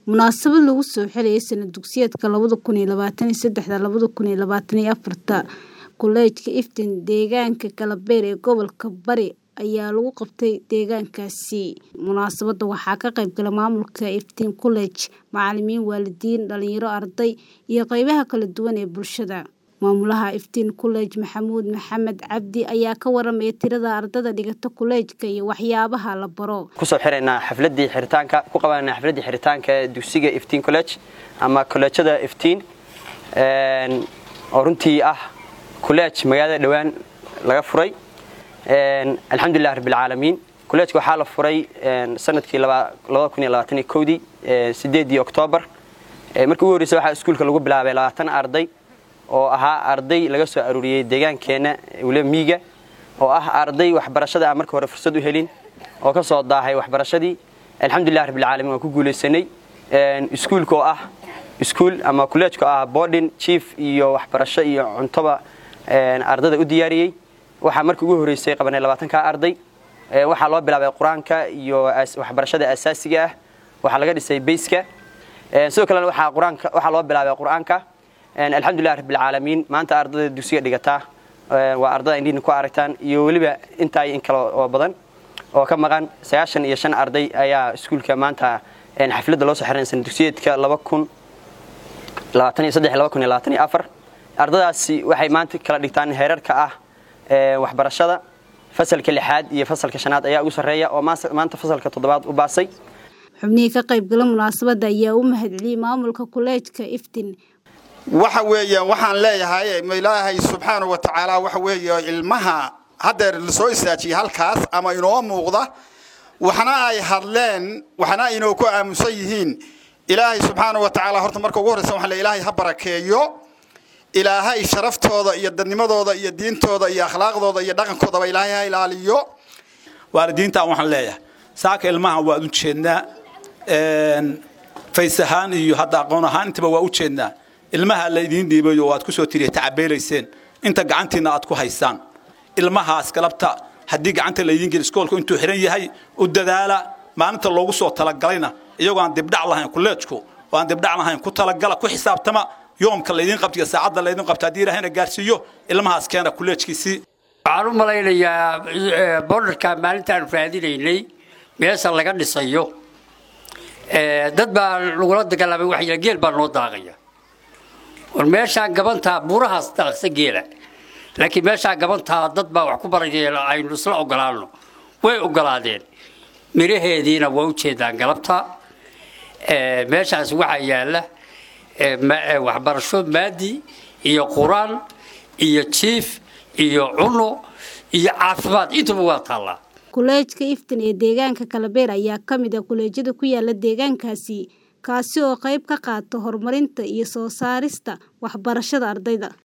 Munaasabad lagu soo xirayay sanad dugsiyeedka labada kun iyo labaatan iyo sedexda labada kun iyo labaatan iyo afarta Kuleejka Iftiin deegaanka Kalabeer ee gobolka Bari ayaa lagu qabtay deegaankaasi. Munaasabadda waxaa ka qayb galay maamulka Iftiin College, macalimiin, waalidiin, dhalinyaro, arday iyo qaybaha kala duwan ee bulshada. Maamulaha Iftiin College Maxamuud Maxamed Cabdi ayaa ka waramaya tirada ardayda dhigata kuleejka iyo waxyaabaha la baro. kusoo xiraynaa xafladii xiritaanka ku qabanayna xafladii xiritaanka ee dugsiga Iftiin College ama koleejada Iftiin een oo runtii ah kuleej magaalada dhawaan laga furay een alxamdulillaah rabbil caalamiin kuleejka waxaa la furay een sanadkii 2021 ee 8 Oktoobar ee markii ugu horeysay waxaa iskuulka lagu bilaabay 20 arday oo ahaa arday laga soo aruuriyay deegaankeena wala miiga oo ah arday waxbarashada aan markii hore fursad u helin oo ka soo daahay waxbarashadii alxamdulillaah rabbil caalamiin waan ku guuleysanay een iskuulka oo ah iskuul ama kuleejka ah boarding chief iyo waxbarasho iyo cuntoba een ardayda u diyaariyay waxaa markii ugu horeysay qabanay 20 ka arday ee waxaa loo bilaabay quraanka iyo waxbarashada asaasiga ah waxaa laga dhisay bayska ee sidoo kale waxaa quraanka waxaa loo bilaabay quraanka een alxamdulillaah rabbil caalamiin maanta ardayda dugsiga dhigata waa ardayda indhiin ku aragtaan iyo waliba inta in kale oo badan oo ka maqan 95 arday ayaa iskuulka maanta een xafladda loo soo xiray sanad dugsiyeedka 2000 2023 ardaydaasi waxay maanta kala dhigtaan heerarka ah ee waxbarashada fasalka lixaad iyo fasalka shanaad ayaa ugu sarreeya oo maanta fasalka toddobaad u baasay xubnihii ka qayb gala munaasabadda ayaa u mahadceliyey maamulka kuleejka Iftiin waxa weeyaan waxaan leeyahay ilaahay subxaanahu wa tacaala waxa weeye ilmaha haddeer la soo istaajiyay halkaas ama inoo muuqda waxna ay hadleen waxna inoo ku aamusan yihiin ilaahay subxaanahu wa tacaala horta marka ugu horreysa waxaan leeyahay ilaahay ha barakeeyo ilaahay sharaftooda iyo dadnimadooda iyo diintooda iyo akhlaaqdooda iyo dhaqankoodaba ilaahay ha ilaaliyo waalidiintaan waxaan leeyahay saaka ilmahan waad u jeednaa fays ahaan iyo hadda aqoon ahaan intaba waa u jeednaa ilmaha la idiin dhiibayo waad ku soo tiriya tacabeelayseen inta gacantiina aad ku haysaan ilmahaas galabta haddii gacanta la idiin geli iskoolku intuu xiran yahay u dadaala maalinta loogu soo talagalayna iyagoo aan dibdhac lahayn kuleejku oo aan dibdhac lahayn ku talagala ku xisaabtama yoomka laydin qabtiyo saacadda laydin qabta haddii ilaahayna gaarsiiyo ilmahaas keena kuleejkiisii waxaan u malaynayaa borderka maalintaan raadinaynay meesha laga dhisayo dad baa lagula dagaalamay waxya geel baa noo daaqaya war meeshaan gabantaa buurahaas daaqsa geela laakiin meeshaan gabantaa dad baa wax ku baraya aynu isla ogolaano way ogolaadeen miraheediina waa u jeedaan galabta meeshaas waxaa yaala waxbarasho maadi iyo quraan iyo jiif iyo cuno iyo caafimaad intuba waa taallaa kuleejka iftiin ee deegaanka kalabeer ayaa ka mid ah kuleejyada ku yaala deegaankaasi kaasi oo qayb ka qaata horumarinta iyo soo saarista waxbarashada ardayda